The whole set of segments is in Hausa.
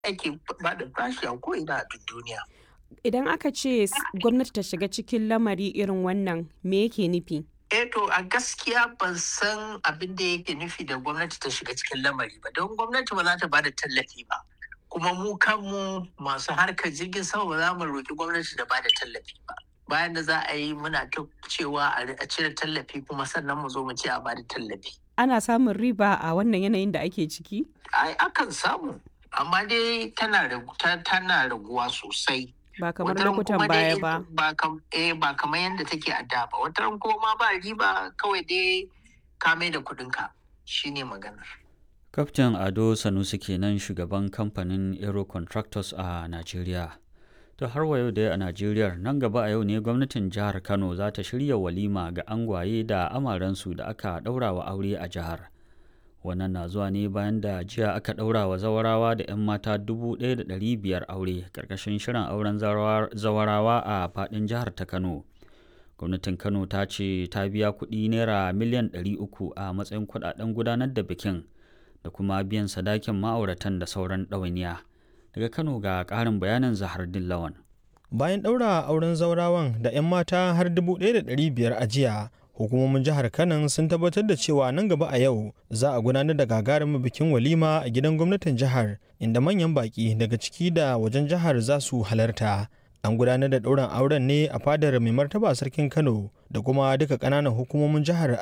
ake ba da bashi a ko'ina a duk duniya. Idan aka ce gwamnati ta shiga cikin lamari irin wannan me yake nufi? Eh to a gaskiya ban san abin da yake nufi da gwamnati ta shiga cikin lamari ba don gwamnati ba za ta bada tallafi ba kuma mu kanmu masu harkar jirgin sama ba za mu roƙi gwamnati da bada tallafi ba bayan da za a yi muna ta cewa a cire tallafi kuma sannan mu zo mu ce a bada tallafi Ana samun riba a wannan yanayin da ake ciki? ai akan samu amma dai tana ragu- ta- tana raguwa sosai Ba kamar Wataran lokutan kuma dai baya ba. ba kam eh ba kamar yadda take a da ba wataran kuma ma ba riba kawai dai ka mai da kuɗinka shine maganar Kaftin Ado Sanusi kenan shugaban kamfanin Aero Contractors a Najeriya. To har wa yau dai a Najeriya nan gaba a yau ne gwamnatin jihar Kano za ta shirya walima ga angwaye da amaransu da aka ɗaura wa aure a jihar. Wannan na zuwa ne bayan da jiya aka ɗaura wa zawarawa da 'yan mata 1,500 aure ƙarƙashin shirin auren zawara- zawarawa a faɗin jihar ta Kano. gwamnatin kano ta ce ta biya kuɗi naira miliyan 300 a matsayin kuɗaɗen gudanar da bikin da kuma biyan sadakin ma'auratan da sauran ɗawainiya daga kano ga ƙarin bayanin zahar dillawan bayan ɗaura auren zaurawan da 'yan mata har 1,500 a jiya hukumomin jihar kanan sun tabbatar da cewa nan gaba a yau za a gudanar da gagarumin bikin walima a gidan gwamnatin jihar inda manyan baki daga ciki da wajen jihar za su halarta an gudanar da ɗaurin auren ne a fadar mai martaba sarkin kano da kuma duka ƙananan hukumomin jihar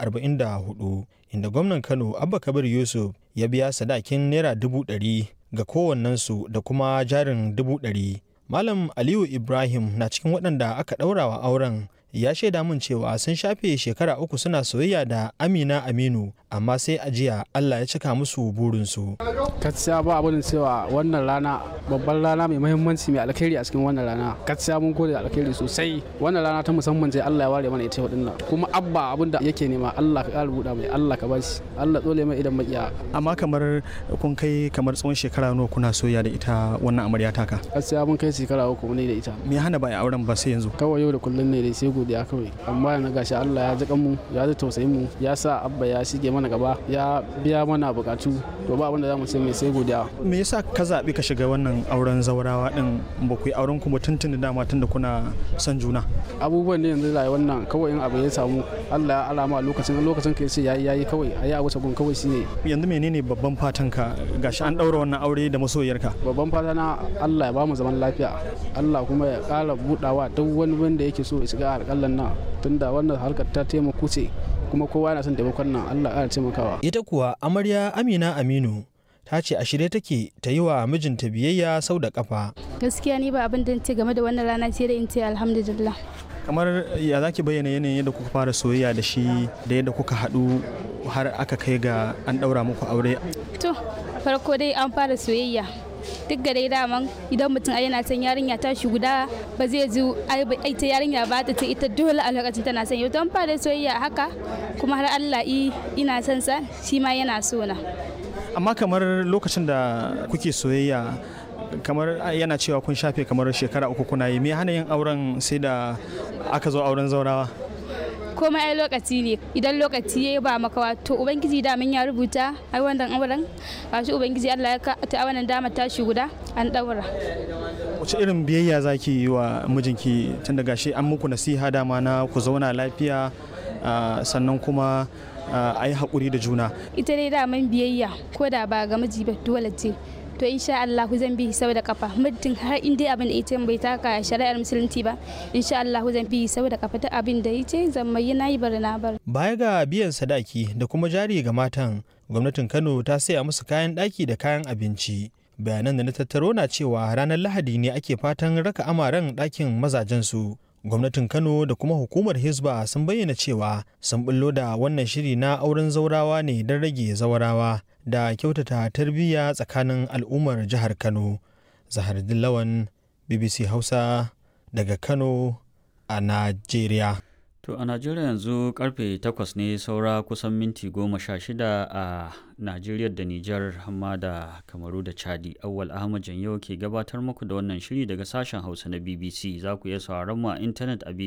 44 inda gwamnan kano abba kabir yusuf ya biya sadakin naira dubu ɗari ga kowannensu da kuma jarin dubu ɗari malam aliyu ibrahim na cikin waɗanda aka ɗaura wa auren ya shaida min cewa sun shafe shekara uku suna soyayya da amina aminu amma sai a jiya allah ya cika musu burinsu gaskiya ba abin cewa wannan rana babban rana mai muhimmanci mai alkhairi a cikin wannan rana gaskiya mun gode da alkhairi sosai wannan rana ta musamman ce Allah ya ware mana ita wadin nan kuma abba abin da yake nema Allah ka ƙara buɗa mai Allah ka bashi Allah tsole mai idan makiya amma kamar kun kai kamar tsawon shekara nawa kuna soyayya da ita wannan amarya taka gaskiya mun kai shekara uku ne da ita me ya hana ba a auren ba sai yanzu kawai yau da kullun ne dai sai godiya kawai amma yana gashi Allah ya ji mu ya ji tausayin mu ya sa abba ya shige mana gaba ya biya mana bukatu to ba abin da zamu ce mai sai godiya me yasa ka zaɓi ka shiga wannan auren zaurawa din ba ku yi auren ku mutuntun da dama tun da kuna son juna abubuwan da yanzu da wannan kawai in abu ya samu Allah ya alama a lokacin lokacin ka yace yayi yayi kawai a yi a wuce gun kawai shine yanzu menene babban fatan ka gashi an ɗaura wannan aure da masoyarka babban fata na Allah ya bamu zaman lafiya Allah kuma ya ƙara budawa duk wani wanda yake so ya shiga harkallan nan tunda wannan harkar ta taimako ce kuma kowa yana son taimakon nan Allah ya ƙara taimakawa ita kuwa amarya amina aminu ta ce a shirye take ta yi wa mijinta biyayya sau da kafa gaskiya ni ba abin da ce game da wannan rana sai da in ce alhamdulillah kamar ya za ki bayyana yanayin yadda kuka fara soyayya da shi da yadda kuka haɗu har aka kai ga an ɗaura muku aure to farko dai an fara soyayya duk ga dai daman idan mutum ai yana son yarinya ta shi guda ba zai ji ai ba- ai ta yarinya ba ta ce ita dole a lokacin tana son yau don fara soyayya haka kuma har Allah i ina son sa shi ma yana so na amma kamar lokacin da kuke soyayya kamar yana cewa kun shafe kamar shekara uku kuna yi me hana yin auren sai da aka zo auren zaurawa komai ai lokaci ne idan lokaci ya ba makawa to ubangiji da ya rubuta ai wannan auren gashi ubangiji Allah ya ka ta wannan dama tashi guda an daura wace irin biyayya za ki yi wa mijinki tun da gashi an muku nasiha dama na ku zauna lafiya ah, sannan kuma ah, a yi haƙuri da juna ita dai daman biyayya ko da ba ga miji ba dole ce to insha Allah zan bi sau da kafa muddin har in dai abin da ita bai taka shari'ar musulunci ba insha Allah zan bi sau da kafa ta abin da yace zan mai nayi bari na bar baya ga biyan sadaki da kuma jari ga matan gwamnatin kano ta saya musu kayan ɗaki da kayan abinci bayanan da na tattaro na cewa ranar lahadi ne ake fatan raka amaren ɗakin mazajensu gwamnatin kano da kuma hukumar hisba sun bayyana cewa sun bullo da wannan shiri na auren zaurawa ne don rage zaurawa da kyautata tarbiyya tsakanin al'ummar jihar kano zahar dillawan bbc hausa daga kano a najeriya To a Najeriya yanzu karfe 8 ne saura kusan minti goma sha shida a Najeriya da Nijar hamma da Kamaru da Chadi. Awwal Ahmad Janyo ke gabatar muku da wannan shiri daga sashen Hausa na BBC. Za ku iya sauraron mu a intanet a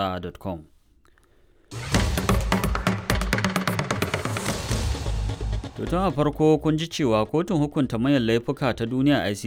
bbchausa.com. To tun a farko kun ji cewa kotun hukunta manyan laifuka ta duniya ICC